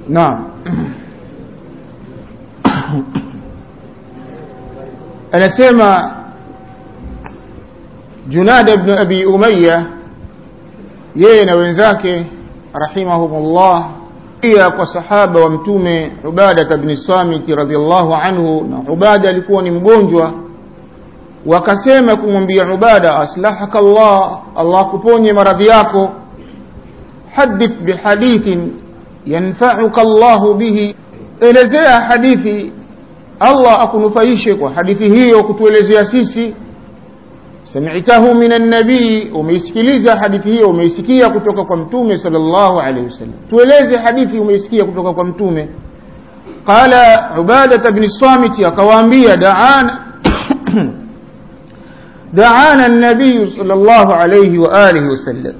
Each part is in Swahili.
naam anasema junada ibn abi umaya yeye na wenzake rahimahumullah pia kwa sahaba wa mtume ubada ibn samit radhiallahu anhu na ubada alikuwa ni mgonjwa wakasema kumwambia ubada aslahaka allah allah kuponye maradhi yako hadith bihadithin yanfauka llahu bihi elezea hadithi allah akunufaishe kwa hadithi hiyo kutuelezea sisi samitahu min annabii umeisikiliza hadithi hiyo umeisikia kutoka kwa mtume sal llahu alaihi wasallam tueleze hadithi umeisikia kutoka kwa mtume qala ubadat bni samiti akawaambia daana دعانا النبي صلى الله عليه وآله وسلم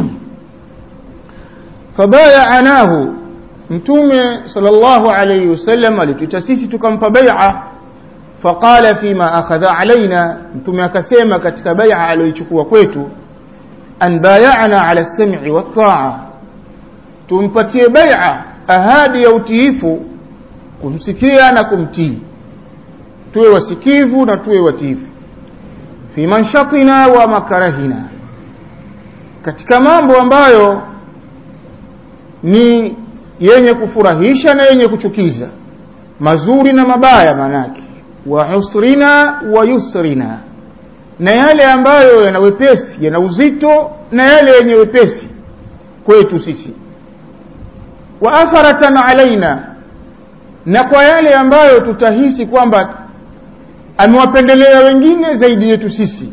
فبايعناه mtume sallallahu alayhi wasallam alituita sisi tukampa bai'a faqala fima akhadha alaina mtume akasema katika bai'a aliyochukua kwetu an bay'ana ala sam'i wa ta'a tumpatie bai'a ahadi ya utiifu kumsikia na kumtii tuwe wasikivu na tuwe watiifu fi manshatina wa makarahina katika mambo ambayo ni yenye kufurahisha na yenye kuchukiza mazuri na mabaya manake wa usrina wa yusrina na yale ambayo yana wepesi yana uzito na yale yenye wepesi kwetu sisi wa atharatan alaina na kwa yale ambayo tutahisi kwamba amewapendelea wengine zaidi yetu sisi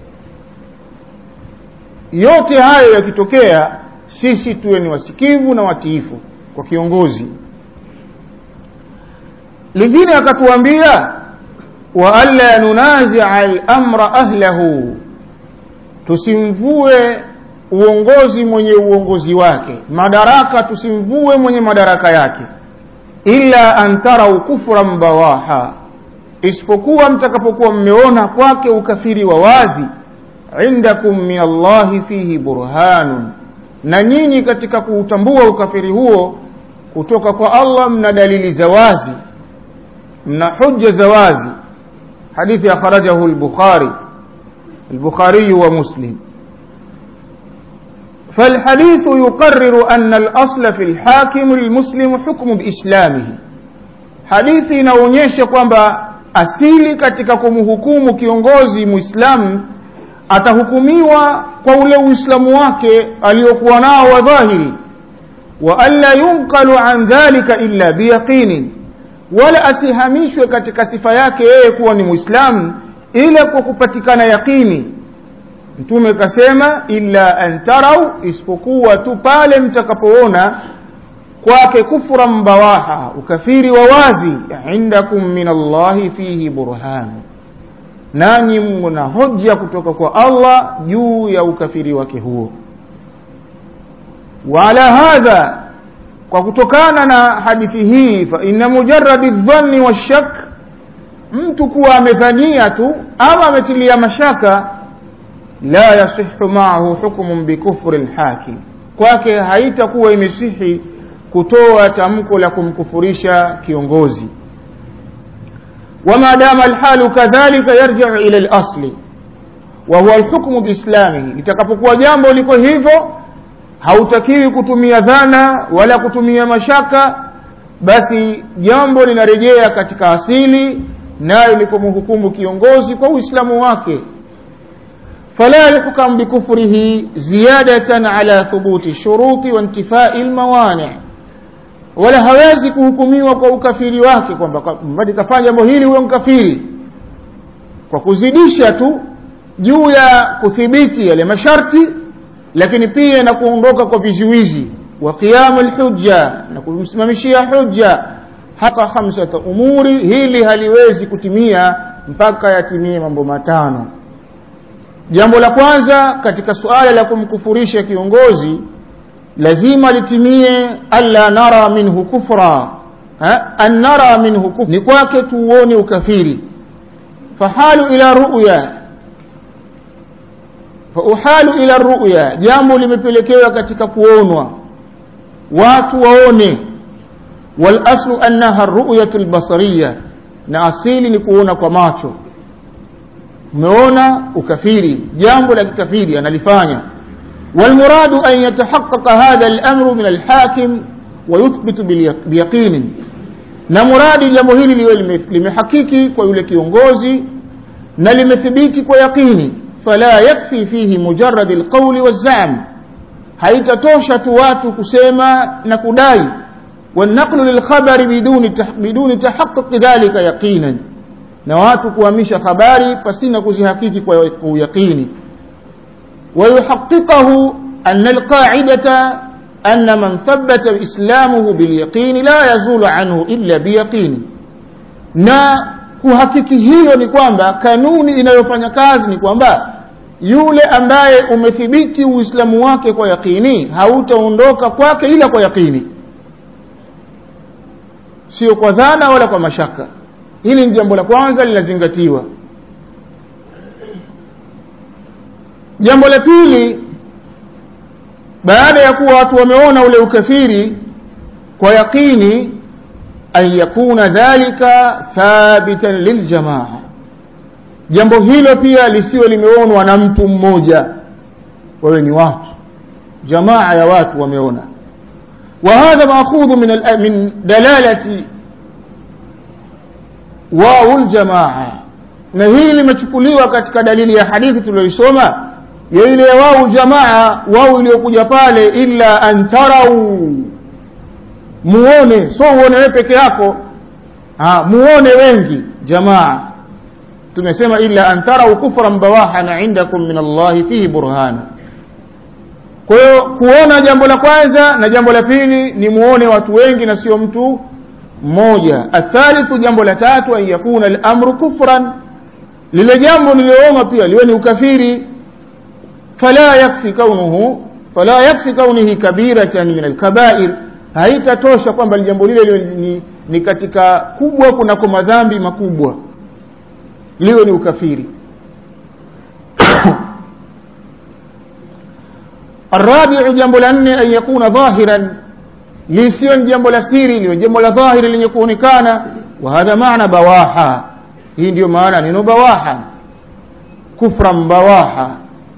yote hayo yakitokea sisi tuwe ni wasikivu na watiifu kwa kiongozi lingine akatuambia wa alla nunazia al-amra ahlahu tusimvue uongozi mwenye uongozi wake madaraka tusimvue mwenye madaraka yake illa an tarau kufran bawaha isipokuwa mtakapokuwa mmeona kwake ukafiri wa wazi indakum min allahi fihi burhanun na nyinyi katika kuutambua ukafiri huo kutoka kwa allah mna dalili za wazi mna hujja za wazi hadithi akhrajahu lbukhari البخاري ومسلم فالحديث يقرر أن الأصل في الحاكم المسلم حكم بإسلامه حديث inaonyesha kwamba asili katika kumhukumu kiongozi muislamu atahukumiwa kwa ule uislamu wake aliyokuwa nao wa dhahiri wa alla yunqalu an dhalika illa biyaqinin wala asihamishwe katika sifa yake yeye kuwa ni muislamu ila kwa kupatikana yaqini mtume kasema illa an tarau isipokuwa tu pale mtakapoona kwake kufra mbawaha ukafiri wa wazi indakum min allahi fihi burhanu nanyi mna hoja kutoka kwa allah juu ya ukafiri wake huo waala hadha kwa kutokana na hadithi hii fa inna mujaradi dhanni washak mtu kuwa amedhania tu ama ametilia mashaka la yasihu maahu hukmun bikufri lhakim kwake haitakuwa imesihi kutoa tamko la kumkufurisha kiongozi وما دام الحال كذلك يرجع إلى الأصل وهو الحكم بإسلامه litakapokuwa jambo liko hivyo hautakiwi kutumia dhana wala kutumia mashaka basi jambo linarejea katika asili nayo ni kumhukumu kiongozi kwa uislamu wake فلا يحكم بكفره زيادة على ثبوت الشروط وانتفاء الموانع wala hawezi kuhukumiwa kwa ukafiri wake kwamba mbadi kafanya jambo hili huyo mkafiri kwa kuzidisha tu juu ya kuthibiti yale masharti lakini pia na kuondoka kwa vizuizi wa qiyamu lhujja na kumsimamishia hujja hata khamsata umuri hili haliwezi kutimia mpaka yatimie mambo matano jambo la kwanza katika suala la kumkufurisha kiongozi lazima litimie alla nara minhu kufra an nara minhu kufra ni kwake tuuone ukafiri fahalu ila ruya fauhalu ila ruya jambo limepelekewa katika kuonwa watu waone walaslu annaha ruyatu lbasariya na asili ni kuona kwa macho umeona ukafiri jambo la kikafiri analifanya والمراد أن يتحقق هذا الأمر من الحاكم ويثبت بيقين na muradi jambo hili liwe limehakiki kwa yule kiongozi na limethibiti kwa yaqini fala yakfi fihi mujarad alqawli wazam haitatosha tu watu kusema na kudai والنقل للخبر بدون بدون تحقق ذلك يقينا na watu kuhamisha habari pasina kuzihakiki kwa yaqini ويحققه أن القاعدة أن من ثبت إسلامه باليقين لا يزول عنه إلا بيقين na kuhakiki hiyo ni kwamba kanuni inayofanya kazi ni kwamba yule ambaye umethibiti uislamu wake kwa yaqini hautaondoka kwake ila kwa yaqini sio kwa dhana wala kwa mashaka hili ni jambo la kwanza linazingatiwa jambo la pili baada ya kuwa watu wameona ule ukafiri kwa yaqini an yakuna dhalika thabitan liljamaa jambo hilo pia lisiwe limeonwa na mtu mmoja wawe ni watu jamaa ya watu wameona وهذا مأخوذ من من دلالة واو الجماعة na hili limechukuliwa katika dalili ya hadithi tuliyoisoma ya ile wau jamaa wau iliyokuja pale illa an tarau muone so uone wewe peke yako ha, muone wengi jamaa tumesema illa an tarau kufran bawahan indakum min Allahi fihi burhana kwa hiyo kuona jambo la kwanza na jambo la pili ni muone watu wengi na sio mtu mmoja athalithu jambo la tatu an yakuna al-amru kufran lile jambo niliyoona pia liwe ni ukafiri fala yakfi kaunuhu fala yakfi kaunihi kabiratan min alkabair haitatosha kwamba jambo lile ni, ni katika kubwa kunako madhambi makubwa liwe ni ukafiri الرابع جنب لأن أن يكون ظاهرا ليسيون جنب لسيري ليون جنب لظاهر لن يكون كان وهذا معنى بواحا hii ndio maana neno bawaha kufran bawaha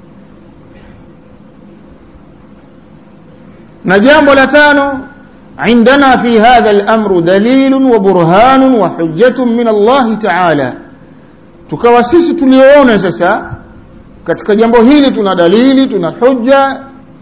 na jambo la tano عندنا في هذا الأمر دليل وبرهان وحجة من الله تعالى tukawa sisi tuliona sasa katika jambo hili tuna dalili tuna hujja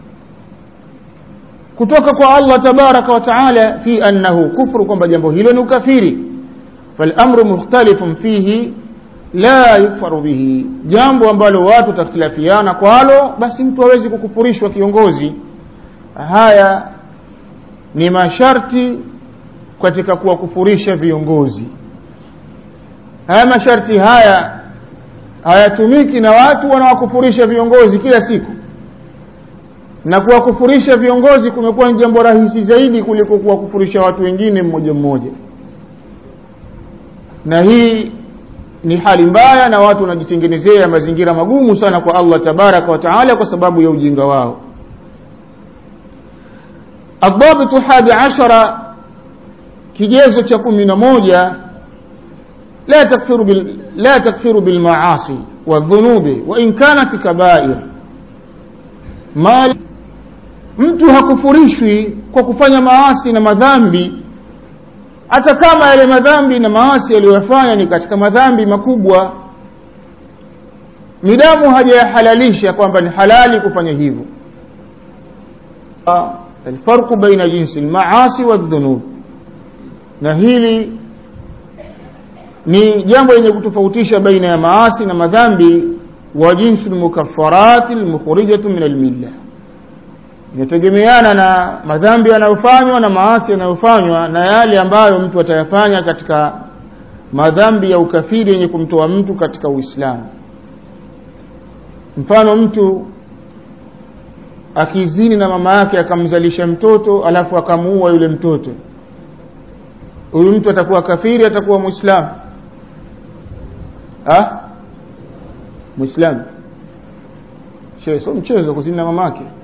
kutoka kwa Allah tabaraka wa taala fi annahu kufru kwamba jambo hilo ni ukafiri فالامر مختلف فيه لا يكفر به jambo ambalo watu takhtilafiana kwalo basi mtu hawezi kukufurishwa kiongozi haya ni masharti katika kuwakufurisha viongozi haya masharti haya hayatumiki na watu wanawakufurisha viongozi kila siku na kuwakufurisha viongozi kumekuwa ni jambo rahisi zaidi kuliko kuwakufurisha watu wengine mmoja mmoja na hii ni hali mbaya na watu wanajitengenezea mazingira magumu sana kwa Allah tabaraka wa taala kwa sababu ya ujinga wao الضابط الحادي عشر kigezo cha kumi na moja la takfiru bil, la takfiru bilmaasi wadhunubi wain kanat kabair mali mtu hakufurishwi kwa kufanya maasi na madhambi hata kama yale madhambi na maasi aliyoyafanya ni katika madhambi makubwa midamu hajayahalalisha kwamba ni halali kufanya hivyo alfarqu baina jinsi almaasi wadhunub na hili ni jambo lenye kutofautisha baina ya maasi na madhambi wa jinsi almukaffarat almukhrijatu min almilla inategemeana na madhambi yanayofanywa na maasi yanayofanywa na yale ambayo mtu atayafanya katika madhambi ya ukafiri yenye kumtoa mtu katika Uislamu. Mfano, mtu akizini na mama yake akamzalisha mtoto alafu akamuua yule mtoto, huyu mtu atakuwa kafiri, atakuwa Muislamu? Ah, Muislamu? Sio mchezo kuzini na mama yake.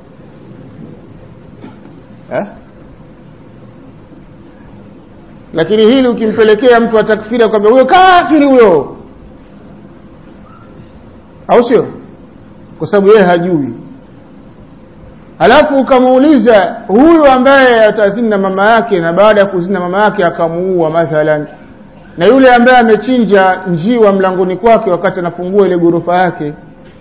lakini hili ukimpelekea mtu atakfiri akwambia huyo kafiri huyo au sio kwa sababu yeye hajui alafu ukamuuliza huyu ambaye atazini na mama yake na baada ya kuzini na mama yake akamuua mathalan na yule ambaye amechinja njiwa mlangoni kwake wakati anafungua ile ghorofa yake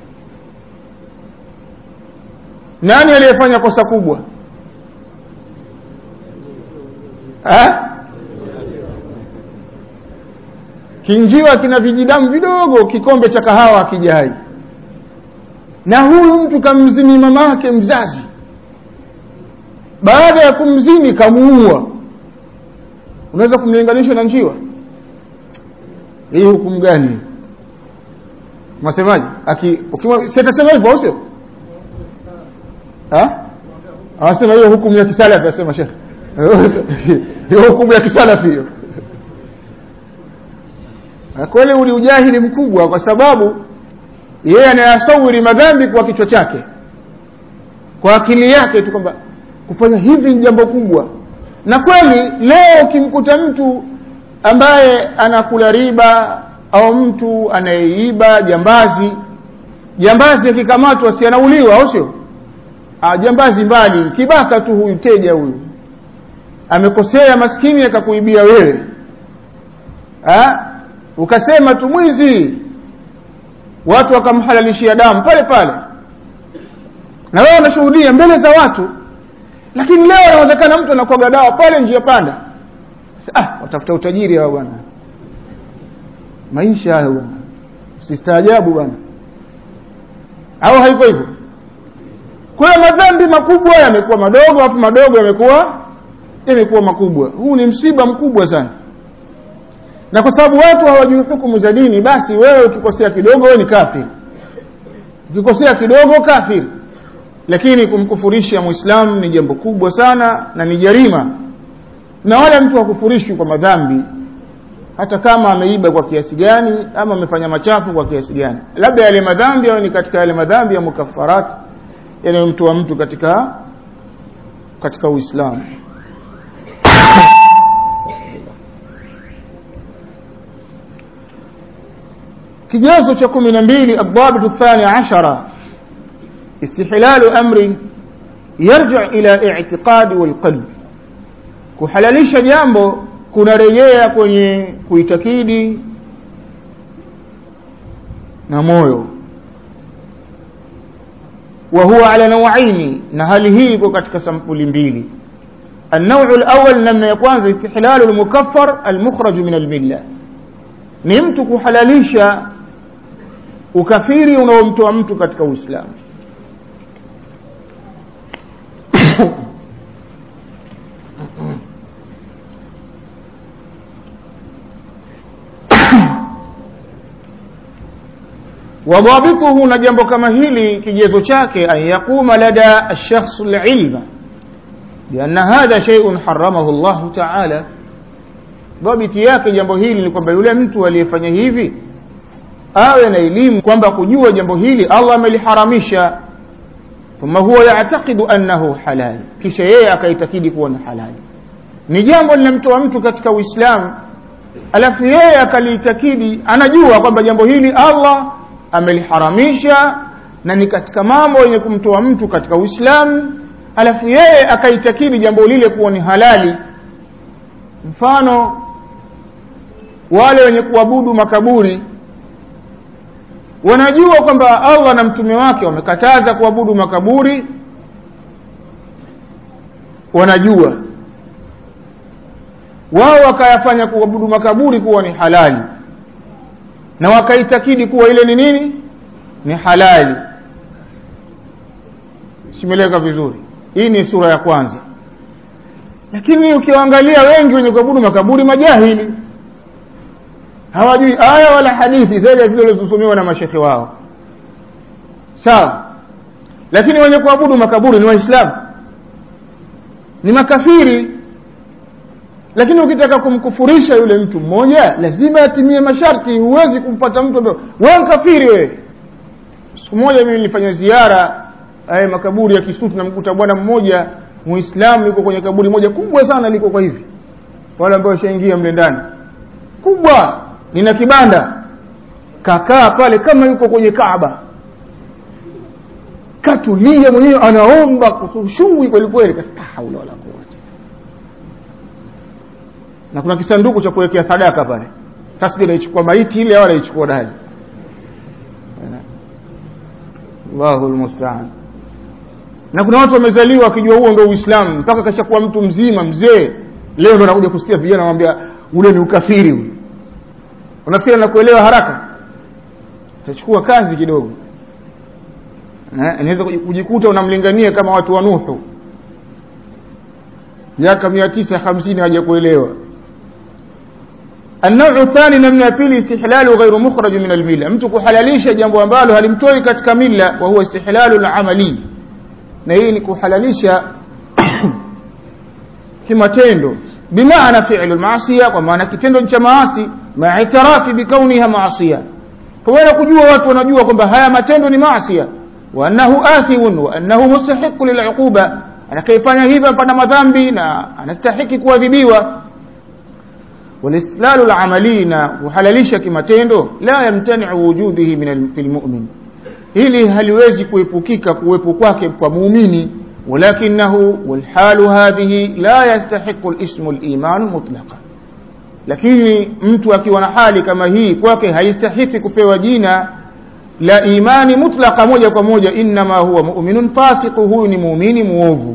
nani aliyefanya kosa kubwa ha? kinjiwa kina vijidamu vidogo kikombe cha kahawa akijai na huyu mtu kamzini mama yake mzazi baada ya kumzini kamuua unaweza kumlinganisha na njiwa hii hukumu gani masemaji siatasema hivyo au sio anasema hiyo hukumu ya kisalafi asema shekh hiyo hukumu ya kisalafi hiyo kweli uli ujahili mkubwa kwa sababu yeye anayasawiri madhambi kwa kichwa chake kwa akili yake tu kwamba kufanya hivi ni jambo kubwa na kweli leo ukimkuta mtu ambaye anakula riba au mtu anayeiba jambazi jambazi akikamatwa si anauliwa au sio jambazi mbali kibaka tu huyu teja huyu amekosea maskini akakuibia wewe ha? ukasema tu mwizi watu wakamhalalishia damu pale pale na wewe unashuhudia mbele za watu lakini leo inawezekana mtu anakwaga dawa pale njia panda ah watafuta utajiri hao bwana maisha hayo bwana sistaajabu bwana au haiko hivyo kwa hiyo madhambi makubwa yamekuwa madogo alafu madogo yamekuwa yamekuwa makubwa huu ni msiba mkubwa sana na kwa sababu watu hawajui hukumu za dini basi wewe ukikosea kidogo wewe ni kafiri ukikosea kidogo kafiri lakini kumkufurisha mwislamu ni jambo kubwa sana na ni jarima na wala mtu hakufurishwi kwa madhambi hata kama ameiba kwa kiasi gani ama amefanya machafu kwa kiasi gani labda yale madhambi au ni katika yale madhambi ya mukafarat yanayomtoa mtu katika katika uislamu kigezo cha kumi na mbili adhabitu thani ashara istihlalu amri yarji ila itiqadi walqalbi kuhalalisha jambo kunarejea kwenye kuitakidi na moyo wa huwa ala nawaini na hali hii iko katika sampuli mbili النوع الأول namna ya kwanza istihlalu المكفر المخرج من الملة ni mtu kuhalalisha ukafiri unaomtoa mtu katika Uislamu wadhabituhu na jambo kama hili kigezo chake an yaquma lada alshakhs alilma bianna hadha shay'un haramahu Allah ta'ala dhabiti yake jambo hili ni kwamba yule mtu aliyefanya hivi awe na elimu kwamba kujua jambo hili Allah ameliharamisha thumma huwa ya'taqidu annahu halal kisha yeye akaitakidi kuwa ni halali ni jambo linamtoa mtu katika Uislamu alafu yeye akaliitakidi anajua kwamba jambo hili Allah ameliharamisha na ni katika mambo yenye kumtoa mtu katika Uislamu alafu yeye akaitakidi jambo lile kuwa ni halali mfano wale wenye kuabudu makaburi wanajua kwamba Allah na mtume wake wamekataza kuabudu makaburi wanajua wao wakayafanya kuabudu makaburi kuwa ni halali na wakaitakidi kuwa ile ni nini ni halali simeleka vizuri hii ni sura ya kwanza lakini ukiwaangalia wengi wenye kuabudu makaburi majahili hawajui aya wala hadithi zaidi ya zile zilizosomewa na mashekhe wao sawa lakini wenye kuabudu makaburi ni waislamu ni makafiri lakini ukitaka kumkufurisha yule mtu mmoja lazima atimie masharti huwezi kumpata mtu ambaye wewe mkafiri wewe siku moja mimi nilifanya ziara haya makaburi ya Kisutu namkuta bwana mmoja muislamu yuko kwenye kaburi moja kubwa sana liko kwa hivi wale ambao washaingia mle ndani kubwa lina kibanda kakaa pale kama yuko kwenye kaaba katulia mwenyewe anaomba kusushui kweli kweli la haula wala quwwata na kuna kisanduku cha kuwekea sadaka pale sasa inaichukua maiti ile au anaichukua dali Allahu almusta'an na kuna watu wamezaliwa wakijua huo ndio Uislamu mpaka kashakuwa mtu mzima mzee leo ndo anakuja kusikia vijana wanamwambia ule ni ukafiri ule unafikiri anakuelewa haraka utachukua kazi kidogo inaweza kujikuta unamlingania kama watu wa Nuhu miaka mia tisa hamsini haja kuelewa النوع الثاني نمنا pili استحلال غير مخرج من المله mtu kuhalalisha jambo ambalo halimtoi katika mila wa huwa istihlalu al-amali na hii ni kuhalalisha kimatendo bimaana fi'lu al-ma'siya kwa maana kitendo cha maasi ma itirafi bikauniha ma'siya kwa kujua watu wanajua kwamba haya matendo ni maasiya wa annahu athim wa annahu mustahiq lil'uquba anakayefanya hivyo pana madhambi na anastahiki kuadhibiwa والاستدلال العملي وحلalisha kimatendo la yamtani'u wujudihi min fil mu'min hili haliwezi kuepukika kuwepo kwake kwa muumini walakinahu walhalu hadhihi la yastahiqu alismu aliman mutlaqa lakini mtu akiwa na hali kama hii kwake haistahiki kupewa jina la imani mutlaqa moja kwa moja inma huwa mu'minun fasiq huyu ni muumini muovu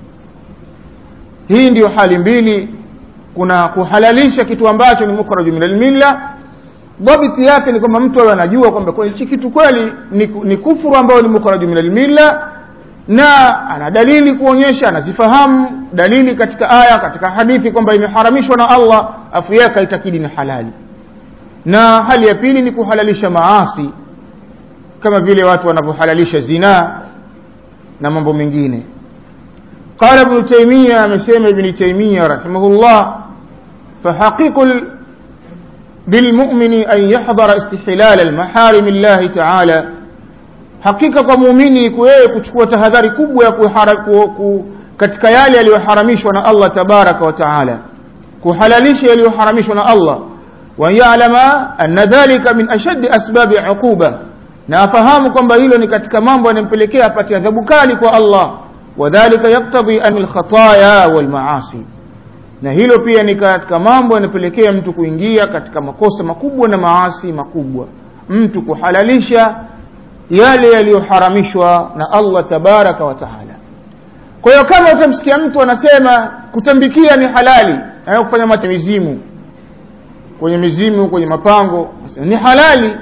hii ndiyo hali mbili kuna kuhalalisha kitu ambacho ni mukhraju min almilla dhabiti yake ni kwamba mtu awe anajua kwamba hichi kitu kweli ni, ni kufuru ambayo ni mukhraju min almilla na ana dalili kuonyesha anazifahamu dalili katika aya katika hadithi kwamba imeharamishwa na Allah afu yake aitakidi ni halali na hali ya pili ni kuhalalisha maasi kama vile watu wanavyohalalisha zinaa na mambo mengine قال ابن تيمية مسيم ابن تيمية رحمه الله فحقيق بالمؤمن أن يحضر استحلال المحارم الله تعالى hakika kwa muumini kuwewe kuchukua tahadhari kubwa ya ku, katika yale yaliyoharamishwa na Allah tabaraka wa taala kuhalalisha yaliyoharamishwa na Allah wa ya'lama anna dhalika min ashaddi asbabi uquba na afahamu kwamba hilo ni katika mambo yanampelekea apate adhabu kali kwa Allah wadhalika yaktabi an alkhataya walmaasi na hilo pia ni katika mambo yanapelekea mtu kuingia katika makosa makubwa na maasi makubwa mtu kuhalalisha yale yaliyoharamishwa na Allah tabaraka wa taala kwa hiyo kama utamsikia mtu anasema kutambikia ni halali na kufanya mate mizimu kwenye mizimu kwenye mapango ni halali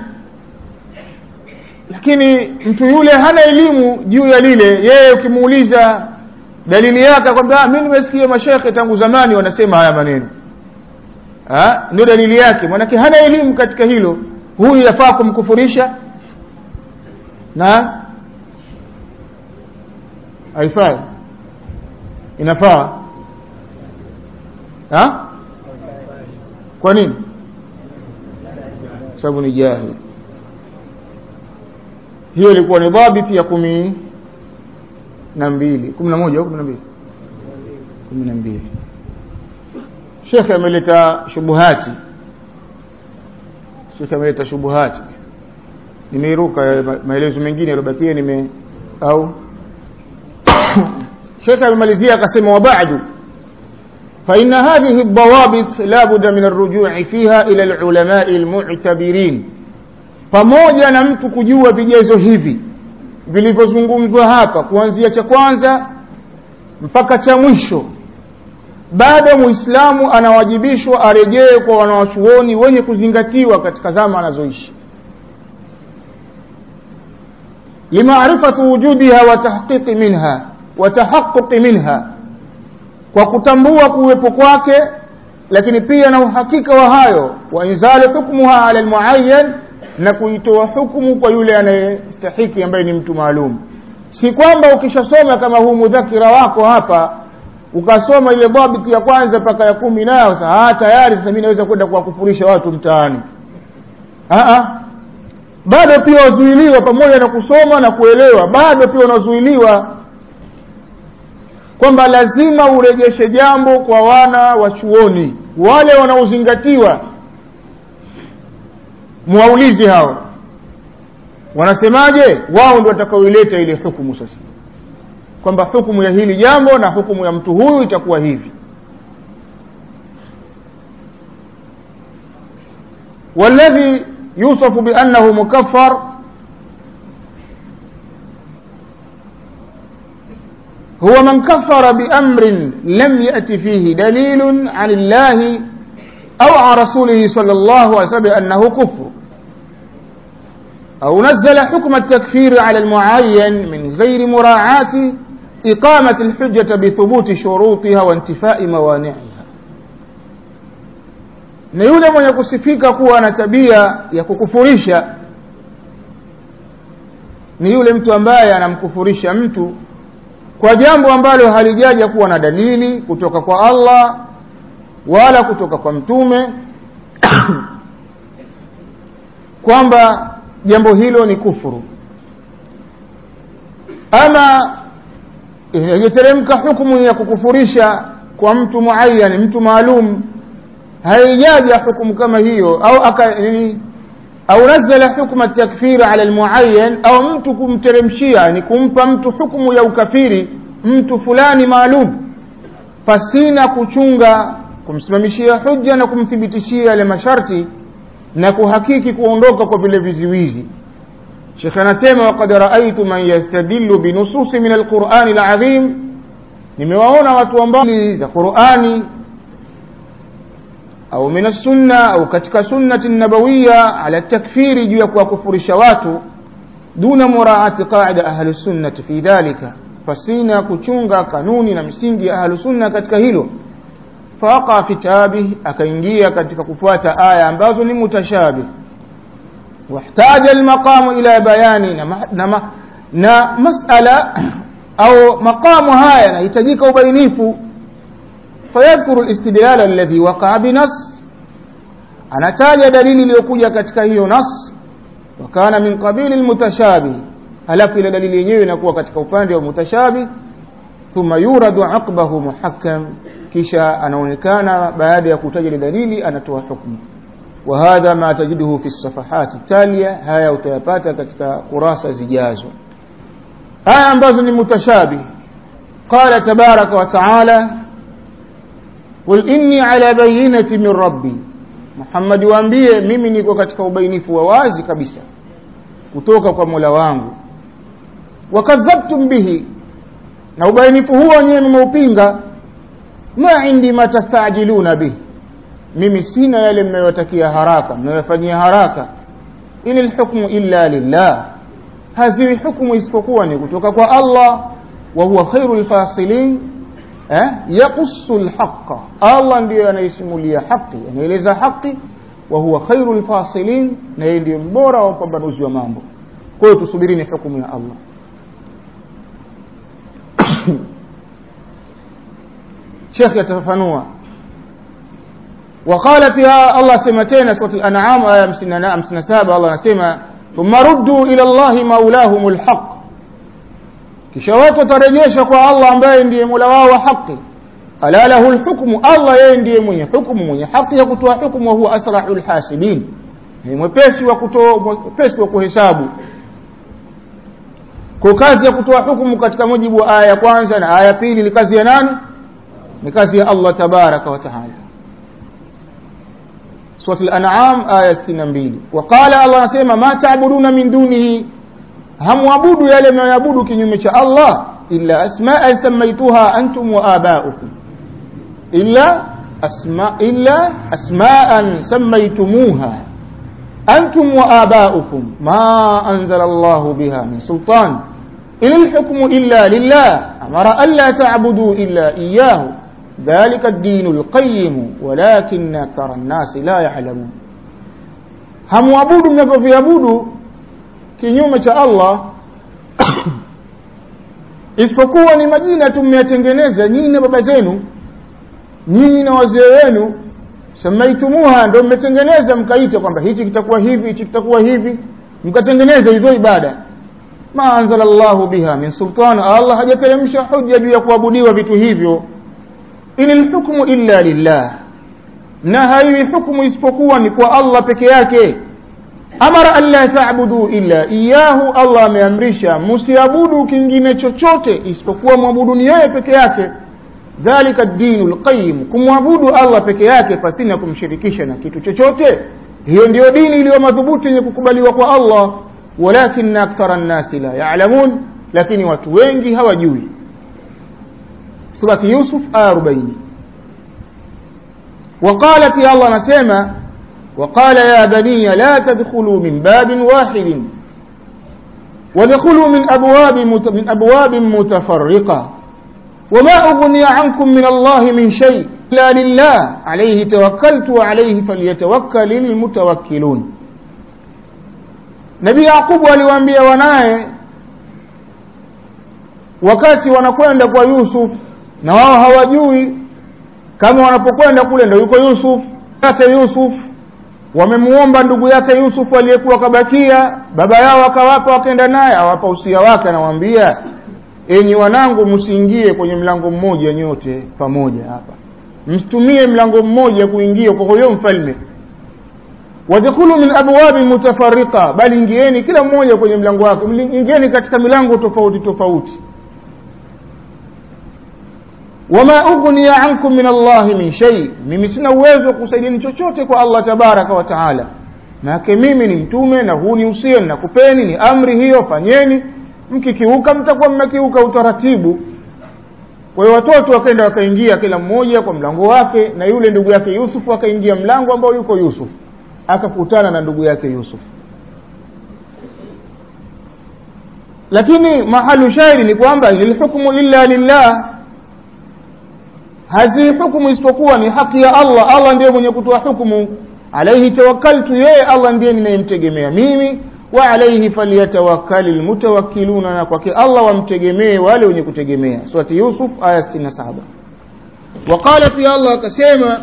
lakini mtu yule hana elimu juu ya lile yeye ukimuuliza dalili yake kwamba mimi nimesikia mashekhe tangu zamani wanasema haya maneno ndio dalili yake maanake hana elimu katika hilo huyu yafaa kumkufurisha na haifai inafaa ha? kwa nini sababu ni jahili hiyo ilikuwa ni dhabiti ya kumi na mbili kumi na moja au kumi na mbili kumi na mbili shekhe ameleta shubuhati shekhe ameleta shubuhati nimeiruka maelezo mengine yaliyobakia nime au shekhe amemalizia akasema wabadu فإن هذه الضوابط لا بد من الرجوع فيها إلى العلماء المعتبرين pamoja na mtu kujua vigezo hivi vilivyozungumzwa hapa kuanzia cha kwanza mpaka cha mwisho bado muislamu anawajibishwa arejee kwa wanawachuoni wenye kuzingatiwa katika zama anazoishi limaarifati wujudiha wa tahqiqi minha wa tahaqquqi minha kwa kutambua kuwepo kwake lakini pia na uhakika wa hayo wa inzali hukmuha ala almuayyan na kuitoa hukumu kwa yule anayestahiki ambaye ni mtu maalum si kwamba ukishasoma kama huu mudhakira wako hapa ukasoma ile dhabiti ya kwanza mpaka ya kumi nayo sasa tayari sasa mimi naweza kwenda kuwakufurisha watu mtaani bado pia wazuiliwa pamoja na kusoma na kuelewa bado pia unazuiliwa kwamba lazima urejeshe jambo kwa wana wa chuoni wale wanaozingatiwa muwaulize hao wanasemaje wao ndio watakaoileta ile hukumu sasa kwamba hukumu ya hili jambo na hukumu ya mtu huyu itakuwa hivi والذي يوصف بأنه مكفر هو من كفر بأمر لم يأت فيه دليل عن الله أو عن رسوله صلى الله عليه وسلم أنه كفر أو نزل حكم التكفير على المعين من غير مراعاة إقامة الحجة بثبوت شروطها وانتفاء موانعها na yule mwenye kusifika kuwa na tabia ya kukufurisha ni yule mtu ambaye anamkufurisha mtu kwa jambo ambalo halijaja kuwa na dalili kutoka kwa Allah wala kutoka kwa mtume kwamba jambo hilo ni kufuru ama ijateremka hukumu ya kukufurisha kwa mtu muayyan mtu maalum haijaja hukumu kama hiyo au aka nini au nazala hukma takfir ala almuayyan au mtu kumteremshia ni kumpa mtu hukumu ya ukafiri mtu fulani maalum pasina kuchunga kumsimamishia hujja na kumthibitishia yale masharti na kuhakiki kuondoka kwa vile viziwizi Sheikh anasema waqad raaitu man yastadillu binususi min alqur'ani alazim nimewaona watu ambao za Qur'ani au min sunna au katika sunnati nabawiya ala takfiri juu ya kuwakufurisha watu duna muraati qaida ahli sunnati fi dhalika pasina kuchunga kanuni na misingi ya ahli sunna katika hilo faqa fi tabih akaingia katika kufuata aya ambazo ni mutashabih واحتاج المقام إلى بيان نما na masala au maqamu haya yanahitajika ubainifu fayadhkuru alistidlal alladhi waqa'a binas anataja dalili iliyokuja katika hiyo nas wakana min qabili almutashabih halafu ile dalili yenyewe inakuwa katika upande wa mutashabih thumma yuradu aqbahu muhakkam kisha anaonekana baada ya kutaja ile dalili anatoa hukumu وهذا ما تجده في الصفحات التالية هيا utayapata katika kurasa zijazo aya ambazo ni mutashabih قال تبارك وتعالى قل إني على بينة من ربي Muhammad waambie mimi niko katika ubainifu wa wazi kabisa kutoka kwa Mola wangu wakadhabtum bihi na ubainifu huo wenyewe mmeupinga ma indi ma tastajiluna bihi mimi sina yale mnayotakia haraka mnayofanyia haraka inil hukmu illa lillah haziwi hukmu isipokuwa ni kutoka kwa Allah wa huwa khairul fasilin eh yaqussu alhaqa Allah ndiyo anayesimulia haki anaeleza haki wa huwa khairul fasilin na yeye ndiyo mbora wa upambanuzi wa mambo kwa hiyo tusubirini hukumu ya Allah Sheikh yatafanua وقال فيها الله سمتين سورة الأنعام آية 57 الله نسمى ثم ردوا إلى الله مولاهم الحق kisha watu watarejesha kwa Allah ambaye ndiye Mola wao wa haki ala lahu alhukmu Allah yeye ndiye mwenye hukumu mwenye haki ya kutoa hukumu wa huwa asra'ul hasibin ni mwepesi wa kutoa mwepesi wa kuhesabu kwa kazi ya kutoa hukumu katika mujibu wa aya ya kwanza na aya ya pili ni kazi ya nani ni kazi ya Allah tabaraka wa taala سورة الأنعام آية 62 وقال الله نسيما ما تعبدون من دونه هم وابودوا يلي ما يعبدوا كنيومة الله إلا أسماء سميتها أنتم وآباؤكم إلا أسماء إلا أسماء سميتموها أنتم وآباؤكم ما أنزل الله بها من سلطان إن الحكم إلا لله أمر ألا تعبدوا إلا إياه ذلك الدين القيم ولكن أكثر الناس لا يعلمون hamwabudu mnavyoviabudu kinyume cha Allah isipokuwa ni majina tu mmeyatengeneza nyinyi na baba zenu nyinyi na wazee wenu samaitumuha ndio mmetengeneza mkaita kwamba hichi kitakuwa hivi hichi kitakuwa hivi mkatengeneza hizo ibada ma anzala Allahu biha min sultan Allah hajateremsha hujja juu ya kuabudiwa vitu hivyo in alhukmu illa lillah na haiwi hukumu isipokuwa ni kwa Allah peke yake amara an la ta'budu illa iyahu Allah ameamrisha msiabudu kingine chochote isipokuwa mwabuduni yeye peke yake dhalika ad-dinu al-qayyim kumwabudu Allah peke yake pasina kumshirikisha na kitu chochote hiyo ndiyo dini iliyo madhubuti yenye kukubaliwa kwa Allah walakin akthara an-nasi la ya'lamun lakini watu wengi hawajui surati Yusuf aya 40 وقال في الله نسمع وقال يا بني لا تدخلوا من باب واحد ودخلوا من أبواب من أبواب متفرقة وما أغني عنكم من الله من شيء إلا لله عليه توكلت وعليه فليتوكل المتوكلون Nabii Yakubu aliwaambia wanaye wakati wanakwenda kwa Yusuf na wao hawajui kama wanapokwenda kule ndio yuko Yusuf yake Yusuf wamemuomba ndugu yake Yusuf aliyekuwa kabakia baba yao akawapa wakaenda naye awapa usia wake anawaambia enyi wanangu msiingie kwenye mlango mmoja nyote pamoja hapa msitumie mlango mmoja kuingia kwa huyo mfalme wadkhulu min abwabi mutafarriqa bali ingieni kila mmoja kwenye mlango wake ingieni katika milango tofauti tofauti wama ughniya ankum min Allah min shay mimi sina uwezo wa kusaidiani chochote kwa Allah tabaraka wa taala maana mimi ni mtume na huu ni usia nakupeni ni amri hiyo fanyeni mkikiuka mtakuwa mmekiuka utaratibu kwa hiyo watoto wakaenda wakaingia kila mmoja kwa mlango wake na yule ndugu yake Yusuf akaingia mlango ambao yuko Yusuf akakutana na ndugu yake Yusuf lakini mahalu shairi ni kwamba ilhukmu illa lillah hazi hukumu isipokuwa ni haki ya Allah Allah ndiye mwenye kutoa hukumu alaihi tawakkaltu yeye Allah ndiye ninayemtegemea mimi wa alaihi falyatawakkali almutawakkiluna na kwake Allah wamtegemee wale wenye kutegemea surati Yusuf aya 67 وقال في الله akasema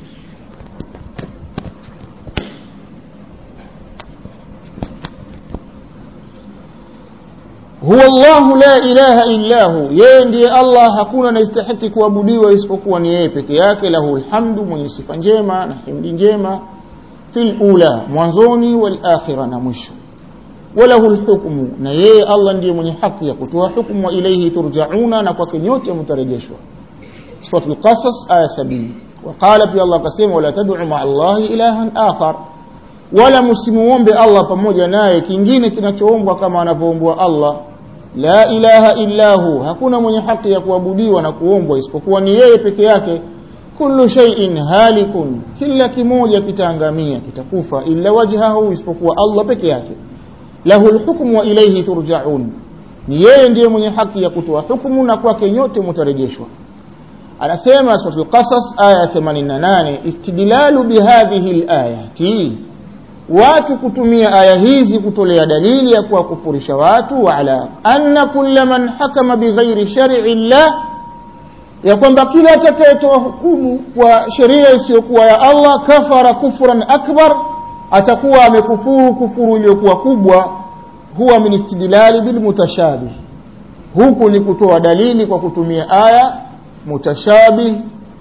huwa Allahu la ilaha illa hu yeye ndiye Allah hakuna anayestahiki kuabudiwa isipokuwa ni yeye peke yake lahu alhamdu mwenye sifa njema na himdi njema fil ula mwanzoni wal akhirah na mwisho walahu alhukmu na yeye Allah ndiye mwenye haki ya kutoa hukumu wa ilayhi turjauna na kwake nyote mtarejeshwa sura al-qasas aya 70 وقال في الله كسيما ولا تدعوا مع الله إلها آخر wala msimuombe Allah pamoja naye kingine kinachoombwa kama anavyoombwa Allah la ilaha illa hu hakuna mwenye haki ya kuabudiwa na kuombwa isipokuwa ni yeye peke yake kullu shay'in halikun kila kimoja kitaangamia kitakufa illa wajhahu isipokuwa Allah peke yake lahu alhukmu wa ilayhi turja'un ni yeye ndiye mwenye haki ya kutoa hukumu na kwake nyote mtarejeshwa anasema suratul qasas aya 88 istidlalu bihadhihi alayati watu kutumia aya hizi kutolea dalili ya kuwakufurisha watu ala anna kulla man hakama bighairi shar'i llah ya kwamba kila atakayetoa hukumu kwa sheria isiyokuwa ya Allah kafara kufran akbar atakuwa amekufuru kufuru iliyokuwa kubwa huwa min istidlali bil mutashabih huku ni kutoa dalili kwa kutumia aya mutashabih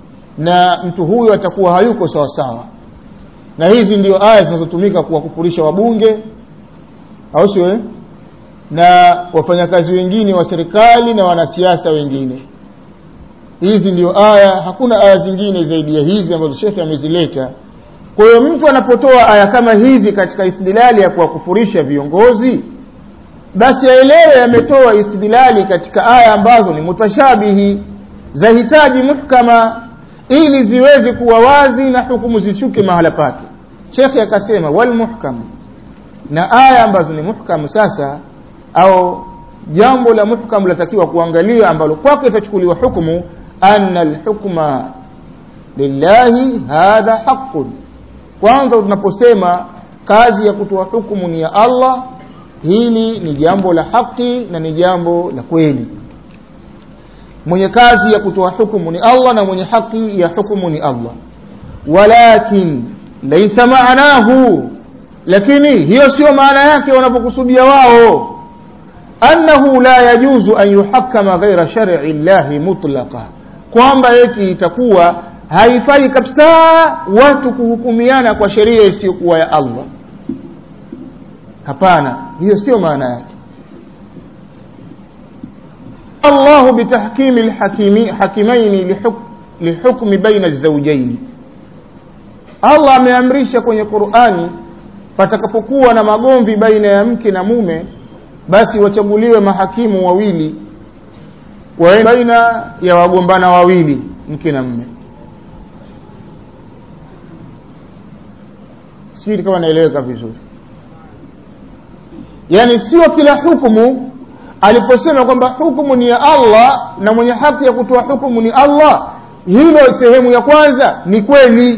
na mtu huyo atakuwa hayuko sawa sawa na hizi ndio aya zinazotumika kuwakufurisha wabunge au sio na wafanyakazi wengine wa serikali na wanasiasa wengine hizi ndio aya hakuna aya zingine zaidi ya hizi ambazo shekhe amezileta kwa hiyo mtu anapotoa aya kama hizi katika istidlali ya kuwakufurisha viongozi basi aelewe ametoa istidlali katika aya ambazo ni mutashabihi zahitaji muhkama ili ziweze kuwa wazi na hukumu zishuke mahala pake shekhe akasema wal muhkam na aya ambazo ni muhkam sasa au jambo la muhkam latakiwa kuangalia ambalo kwake itachukuliwa hukumu anna alhukma lillahi hadha haqqun kwanza tunaposema kazi ya kutoa hukumu ni ya Allah hili ni jambo la haki na ni jambo la kweli mwenye kazi ya kutoa hukumu ni Allah na mwenye haki ya hukumu ni Allah walakin laysa maanahu lakini hiyo sio maana yake wanapokusudia wao annahu la yajuzu an yuhakkama ghaira shar'i llahi mutlaqa kwamba eti itakuwa haifai kabisa watu kuhukumiana kwa sheria isiyokuwa ya allah hapana hiyo sio maana yake الله بتحكيم الحكيمين حكيمين لحكم لحكم بين الزوجين Allah ameamrisha kwenye Qur'ani patakapokuwa na magomvi baina ya mke na mume basi wachaguliwe mahakimu wawili wa baina ya wagombana wawili mke na mume sijui kama naeleweka vizuri yaani sio kila hukumu aliposema kwamba hukumu ni ya Allah na mwenye haki ya kutoa hukumu ni Allah hilo sehemu ya kwanza ni kweli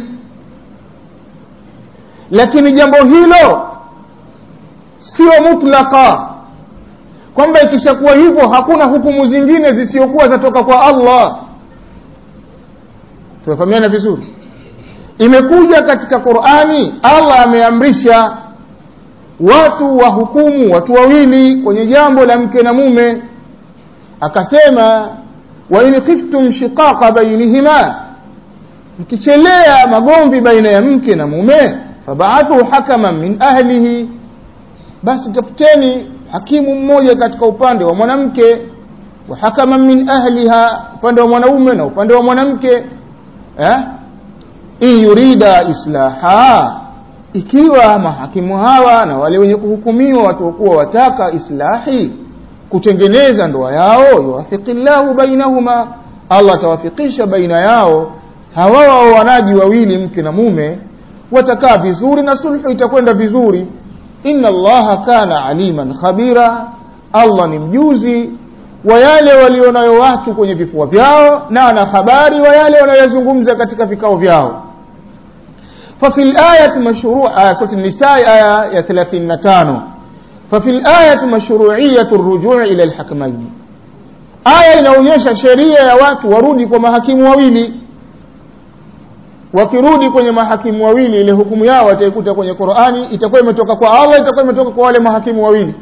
lakini jambo hilo sio mutlaka kwamba ikishakuwa hivyo hakuna hukumu zingine zisiokuwa zatoka kwa Allah tumefahamiana vizuri imekuja katika Qur'ani Allah ameamrisha watu wahukumu watu wawili kwenye jambo la mke na mume akasema wa in khiftum shiqaqa bainihima mkichelea magomvi baina ya mke na mume fabaathu hakaman min ahlihi basi tafuteni hakimu mmoja katika upande wa mwanamke wa hakaman min ahliha upande wa mwanaume na upande wa mwanamke eh in yurida islaha ikiwa mahakimu hawa na wale wenye kuhukumiwa watakuwa wataka islahi kutengeneza ndoa yao yuwafiqillahu bainahuma Allah atawafikisha baina yao hawa waoanaji wawili mke na mume watakaa vizuri na sulhu itakwenda vizuri inna allaha kana aliman khabira Allah ni mjuzi wa yale walionayo watu kwenye vifua vyao na ana habari wa yale wanayozungumza katika vikao vyao ففي الآية مشروع آية سورة النساء آية 35 ففي الآية مشروعية الرجوع إلى الحكمين آية inaonyesha sheria ya watu warudi kwa mahakimu wawili wakirudi kwenye mahakimu wawili ile hukumu yao wataikuta kwenye Qur'ani itakuwa imetoka kwa Allah itakuwa imetoka kwa wale mahakimu wawili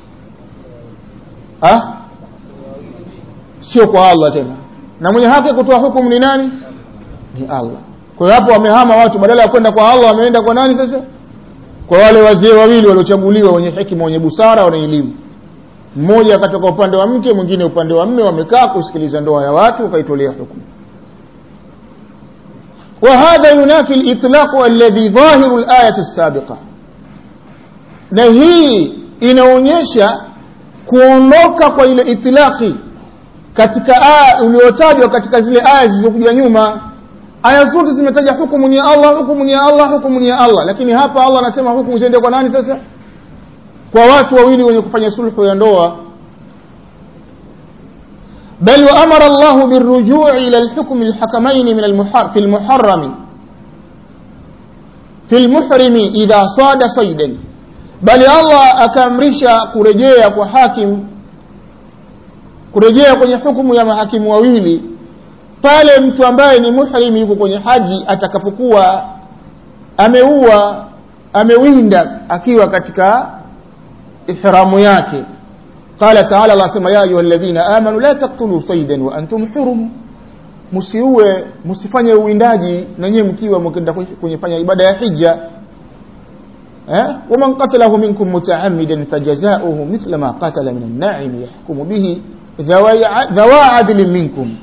ah sio kwa Allah tena na mwenye haki kutoa hukumu ni nani ni Allah kwa hiyo hapo wamehama watu badala ya kwenda kwa Allah wameenda kwa nani sasa kwa wale wazee wawili waliochaguliwa wenye hekima wenye busara wenye elimu mmoja akatoka upande wa mke mwingine upande wa mme wamekaa kusikiliza ndoa ya watu wakaitolea hukumu وهذا ينافي الإطلاق الذي ظاهر الآية السابقة na hii inaonyesha kuondoka kwa ile itilaki katika aya uliotajwa katika zile aya zilizokuja nyuma aya zote zimetaja hukumu ni ya Allah hukumu ni ya Allah hukumu ni ya Allah lakini hapa Allah anasema hukumu ziende kwa nani sasa kwa watu wawili wenye kufanya sulhu ya ndoa بل وأمر الله بالرجوع إلى الحكم الحكمين من المحر في المحرم في المحرم إذا صاد صيدا بل الله أكامرشا كرجيا وحاكم kurejea kwenye hukumu ya mahakimu wawili pale mtu ambaye ni muhrim yuko kwenye haji atakapokuwa ameua amewinda akiwa katika ihramu yake قال تعالى الله سما يا أيها الذين آمنوا لا تقتلوا صيدا وأنتم حرم msiue msifanye uwindaji na nyewe mkiwa mkenda kwenye fanya ibada ya hija eh waman qatalahu minkum mutaammidan fajazauhu mithla ma qatala min an-na'im yahkumu bihi dhawa adlin minkum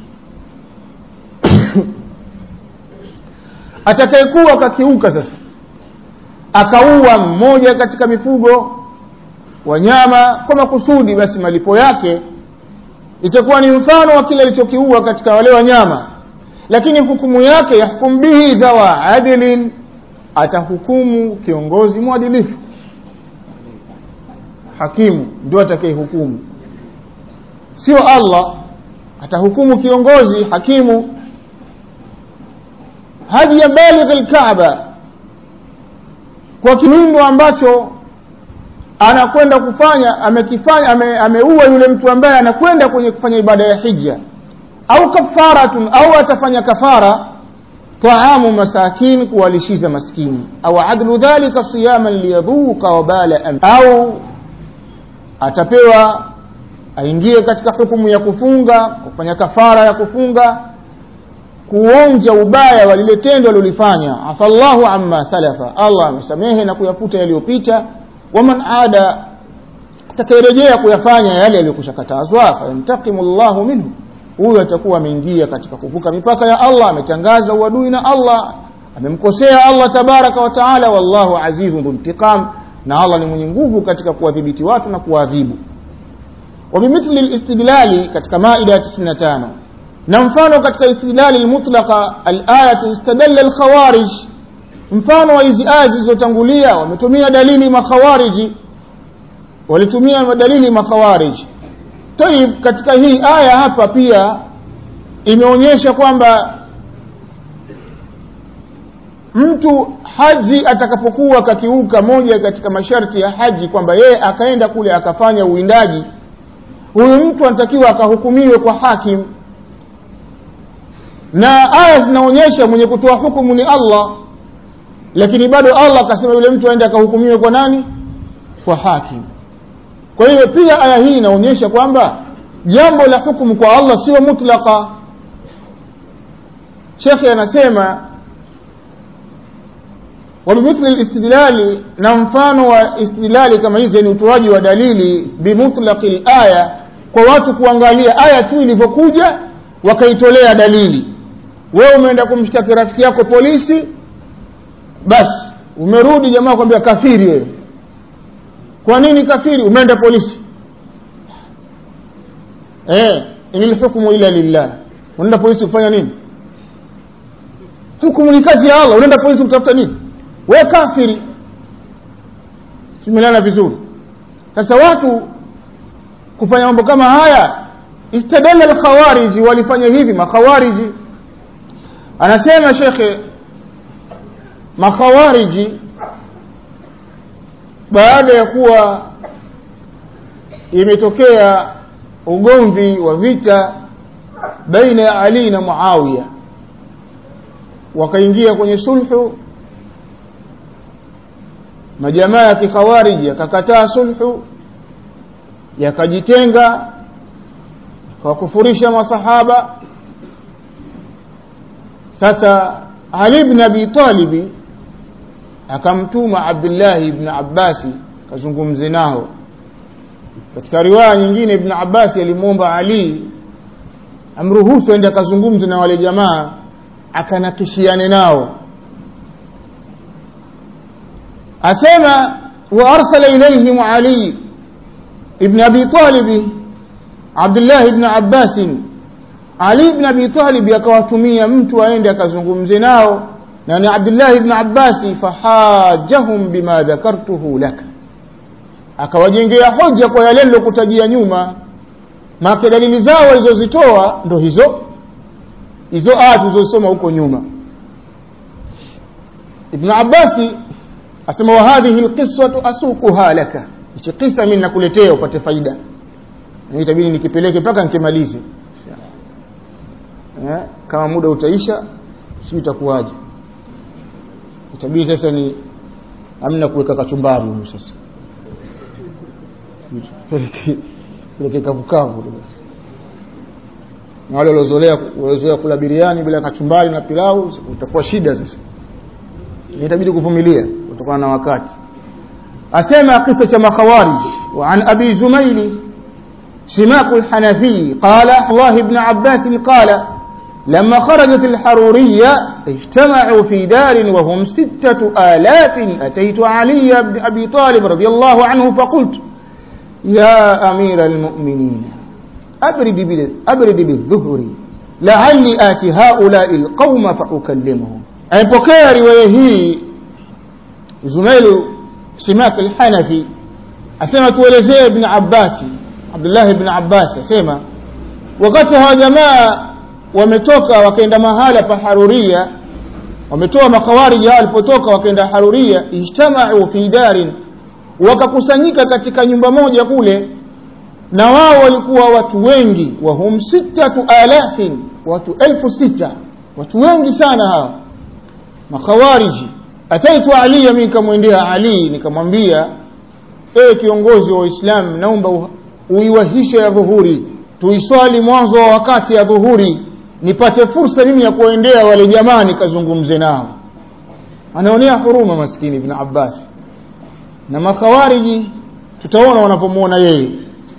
atakayekuwa kakiuka sasa akaua mmoja katika mifugo wanyama kwa makusudi basi malipo yake itakuwa ni mfano wa kile alichokiua katika wale wanyama lakini hukumu yake yahkum bihi dhawa adlin atahukumu kiongozi mwadilifu hakimu ndio atakayehukumu sio Allah atahukumu kiongozi hakimu hadi ya baligh alkaaba kwa kiwindo ambacho anakwenda kufanya amekifanya ame, ameua yule mtu ambaye anakwenda kwenye kufanya ibada ya hija au kafaratun au atafanya kafara taamu masakin kuwalishiza maskini au adlu dhalika siyaman liyadhuqa wabala am au atapewa aingie katika hukumu ya kufunga kufanya kafara ya kufunga kuonja ubaya wa lile tendo alilofanya afallahu amma salafa allah amesamehe na kuyafuta yaliyopita waman ada atakayerejea kuyafanya yale yaliyokushakatazwa fayantakimu llahu minhu huyo atakuwa ameingia katika kuvuka mipaka ya allah ametangaza uadui na allah amemkosea allah tabaraka wa taala wallahu azizun dhuntiqam na allah ni mwenye nguvu katika kuwadhibiti watu na kuwaadhibu وبمثل الاستدلال katika maida ya 95 na mfano katika istidlali almutlaqa alayatu istadalla alkhawarij mfano wa hizi aya zilizotangulia wametumia dalili makhawariji walitumia dalili makhawariji tayib katika hii aya hapa pia imeonyesha kwamba mtu haji atakapokuwa kakiuka moja katika masharti ya haji kwamba yeye akaenda kule akafanya uwindaji huyu mtu anatakiwa akahukumiwe kwa hakim na aya zinaonyesha mwenye kutoa hukumu ni allah lakini bado allah akasema yule mtu aende akahukumiwe kwa nani kwa hakim kwa hiyo pia aya hii inaonyesha kwamba jambo la hukumu kwa allah sio mutlaka shekhe anasema wabimithli listidlali na mfano wa istidlali kama hizi ni utoaji wa dalili bimutlaqi laya kwa watu kuangalia aya tu ilivyokuja wakaitolea dalili wewe umeenda kumshtaki rafiki yako polisi basi umerudi jamaa kwambia kafiri wewe kwa nini kafiri umeenda polisi eh inil hukmu illa lillah unaenda polisi kufanya nini hukumu ni kazi ya allah unaenda polisi kutafuta nini we kafiri tumelana vizuri sasa watu kufanya mambo kama haya istadalla alkhawariji walifanya hivi makhawariji anasema shekhe makhawariji baada ya kuwa imetokea ugomvi wa vita baina ya ali na muawiya wakaingia kwenye sulhu majamaa ya kikhawariji yakakataa sulhu yakajitenga kawakufurisha masahaba sasa ali bn abi talibi akamtuma abdullahi ibn abbasi kazungumze nao katika riwaya nyingine ibn abbasi alimwomba ali amruhusu aende akazungumze na wale jamaa akanakishiane nao asema waarsala ilaihim ali ibn abi talibi abdullahi ibn abbasin ali ibn abi talibi akawatumia mtu aende akazungumze nao na ni abdullahi ibn abbasi fahajahum bima dhakartuhu laka akawajengea hoja kwa yale nilokutajia nyuma maake dalili zao walizozitoa ndo hizo hizo aya tulizosoma huko nyuma ibnu abbasi asema wa hadhihi lqisatu asukuha laka hichi kisa mi nakuletea upate faida itabidi nikipeleke mpaka nikimalize eh, kama muda utaisha si itakuwaje itabidi sasa ni amna kuweka kachumbari humu sasa peleke kavukavu basi na wale waliozoea kula biriani bila kachumbari na pilau utakuwa shida sasa itabidi kuvumilia kutokana na wakati asema kisa cha makhawarij وعن أبي زميل سماك الحنفي قال الله بن عباس قال لما خرجت الحرورية اجتمعوا في دار وهم ستة آلاف أتيت علي بن أبي طالب رضي الله عنه فقلت يا أمير المؤمنين أبرد, أبرد بالظهر لعلي آتي هؤلاء القوم فأكلمهم أيبكي روايه زميل سماك الحنفي أسمى تولزي ابن عباس عبد الله بن عباس أسمى وقتها جماعة wametoka wakaenda mahala pa haruria wametoa makhawariji hao walipotoka wakaenda haruria ijtamau fi darin wakakusanyika katika nyumba moja kule na wao walikuwa watu wengi wahum sittatu alafin watu elfu sita watu wengi sana hawa makhawariji ataitu aliya mi nikamwendea ali nikamwambia ewe kiongozi wa uislamu naomba uiwahishe ya dhuhuri tuiswali mwanzo wa wakati ya dhuhuri nipate fursa mimi ya kuendea wale jamaa nikazungumze nao anaonea huruma maskini ibn abbas na makhawariji tutaona wanapomwona yeye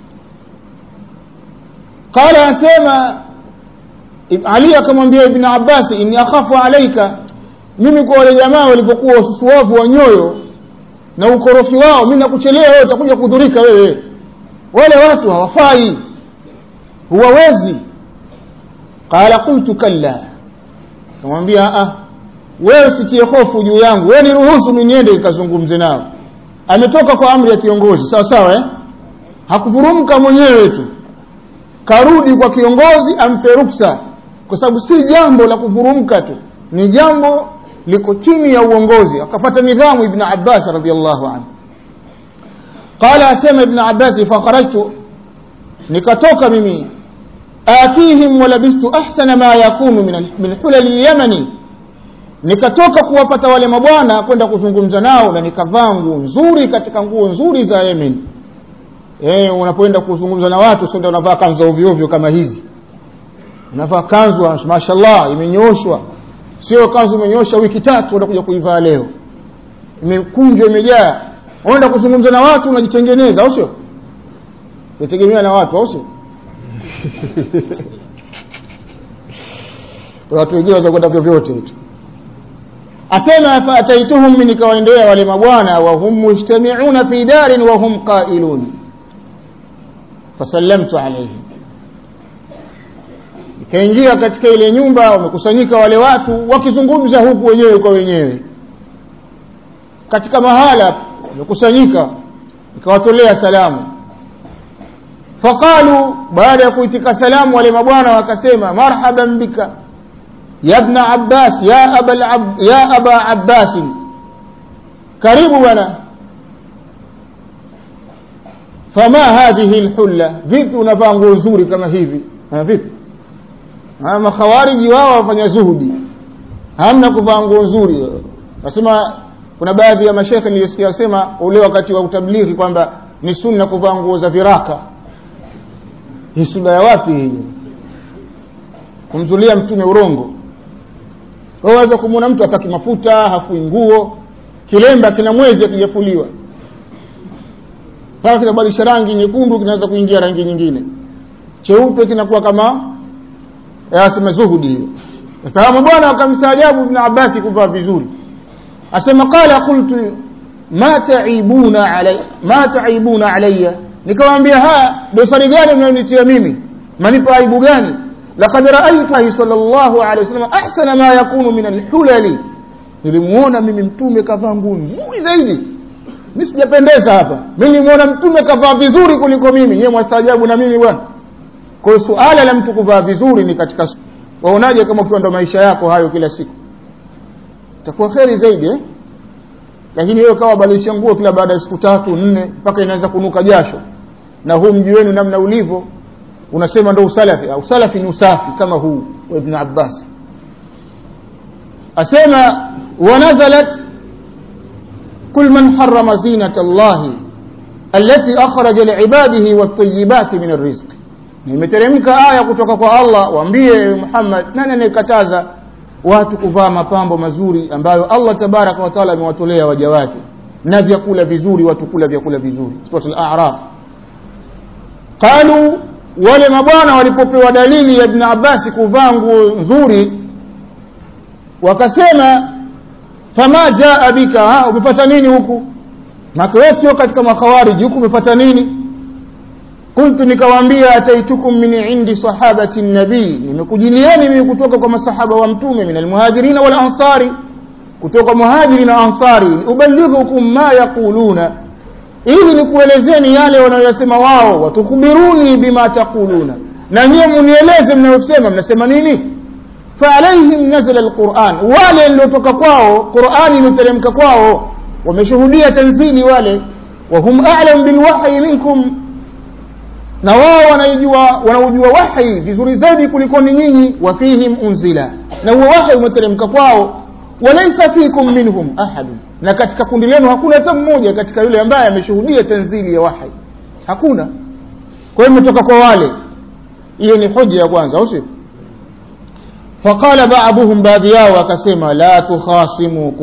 qala asema ali akamwambia ibn abbas inni akhafu alaika mimi kwa wale jamaa walipokuwa wasusuwavu wa nyoyo na ukorofi wao mi nakuchelea wewe utakuja kudhurika wewe wale watu hawafai huwawezi qala qultu kalla kamwambia ah wewe sitie hofu juu yangu wewe niruhusu mi niende nikazungumze nao ametoka kwa amri ya kiongozi sawa sawa eh? hakuvurumka mwenyewe tu karudi kwa kiongozi ampe ruksa kwa sababu si jambo la kuvurumka tu ni jambo liko chini ya uongozi akapata nidhamu ibn abbas radiallahu anhu qala asema ibn abbas fakharajtu nikatoka mimi atihim walabistu ahsana ma yakunu min, min hulali lyamani nikatoka kuwapata wale mabwana kwenda kuzungumza nao na nikavaa nguo nzuri katika nguo nzuri za yemen e, unapoenda kuzungumza na watu sio unavaa kanzu ovyo ovyo kama hizi unavaa kanzu mashallah imenyooshwa sio kanzu imenyosha wiki tatu unakuja kuivaa leo imekunjwa imejaa unaenda kuzungumza na watu unajitengeneza au sio yategemea na watu au sio watu wengine waweza kwenda vyovyote tu asema faataituhum mi nikawaendea wale mabwana wahum mujtamiuna fi darin wahum qailun fasallamtu alaihim ikaingia katika ile nyumba wamekusanyika wale watu wakizungumza huku wenyewe kwa wenyewe katika mahala wamekusanyika ikawatolea salamu faqalu baada ya kuitika salamu wale mabwana wakasema marhaban bika ya ibna abbas ya aba, ab, ya aba abbasin karibu bwana fama hadhihi lhulla vipi unavaa nguo nzuri kama hivi ha, vipi makhawariji wao wafanya zuhudi hamna kuvaa nguo nzuri nasema kuna baadhi ya mashekhe nilisikia wasema ule wakati wa utablighi kwamba ni sunna kuvaa nguo za viraka hii sunna ya wapi hii kumzulia mtume urongo waweza kumwona mtu apaki mafuta hafui nguo kilemba kina mwezi akijafuliwa mpaka kinabadilisha rangi nyekundu kinaweza kuingia rangi nyingine cheupe kinakuwa kama asema zuhudi hiyo sababu bwana wakamstaajabu ibn abasi kuvaa vizuri asema qala qultu ma taibuna alay ma taibuna alayya nikamwambia haya dosari gani mnayonitia mimi manipa aibu gani laqad raaitahi sallallahu alayhi wasallam ahsana ma yakunu min alhulali nilimuona mimi mtume kavaa nguo nzuri zaidi mi sijapendeza hapa mi nimuona mtume kavaa vizuri kuliko mimi nyewe mwastaajabu na mimi bwana kwa hiyo suala la mtu kuvaa vizuri ni katika waonaje kama ukiwa ndo maisha yako hayo kila siku itakuwa kheri zaidi eh? lakini wewe kawa badilisha nguo kila baada ya siku tatu nne mpaka inaweza kunuka jasho na huu mji wenu namna ulivyo unasema ndo usalafi usalafi ni usafi kama huu wa ibn abbas asema wanazalat kul man harama zinata llahi التي أخرج لعباده والطيبات من الرزق imeteremka aya kutoka kwa Allah waambie Muhammad nani anayekataza watu kuvaa mapambo mazuri ambayo Allah tabaraka wa taala amewatolea waja wake na vyakula vizuri watu kula vyakula vizuri suratul a'raf qalu wale mabwana walipopewa dalili ya ibn Abbas kuvaa nguo nzuri wakasema fama jaa bika ha umepata nini huku maka wewe sio katika makhawariji huku umepata nini qultu nikawaambia ataitukum min indi sahabati nabii nimekujilieni mimi kutoka kwa masahaba wa mtume min almuhajirin wal ansari kutoka muhajiri na ansari ubalighukum ma yaquluna ili nikuelezeni yale wanayosema wao watukhbiruni bima taquluna na nyiwe munieleze mnayosema mnasema nini faalaihim nazala alquran wale niliotoka kwao qurani imeteremka kwao wameshuhudia tanzili wale wahum a'lam bilwahyi minkum na wao wanaijua wanaujua wahi vizuri zaidi kuliko ni nyinyi wa fihim unzila na huo wahi umeteremka kwao walaysa fikum minhum ahadun na katika kundi lenu hakuna hata mmoja katika yule ambaye ameshuhudia tanzili ya wahi hakuna kwa hiyo imetoka kwa wale hiyo ni hoja ya kwanza au sio faqala ba'dhum baadhi yao akasema la tukhasimu